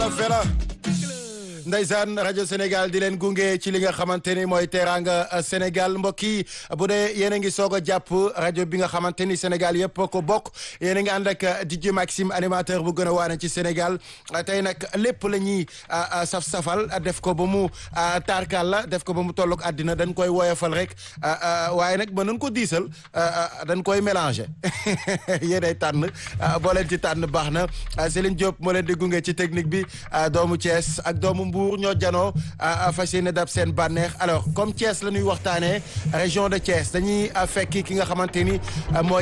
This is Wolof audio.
Fela Ndeysaan rajo Sénégal di leen gunge ci li nga xamante ni mooy teraanga Sénégal mbokk yi bu dee yéen a ngi soog a jàpp rajo bi nga xamante ni Sénégal yëpp ko bokk yéen a ngi ànd ak DJ Maxime animateur bu gën a waane ci Sénégal tey nag lépp la ñuy saf-safal def ko ba mu taarkaal la def ko ba mu tollook àddina dañ koy woyofal rek waaye nag mën nañ ko diisal dañ koy mélanger yéenay tànn boo leen ci tànn baax na Céline Diop moo leen di gunge ci technique bi doomu Thiès ak doomu Mbour ñoo janoo fas yéene dab seen bànneex alors comme Thiès la ñuy waxtaanee région de Thiès dañuy fekki ki nga xamante ni mooy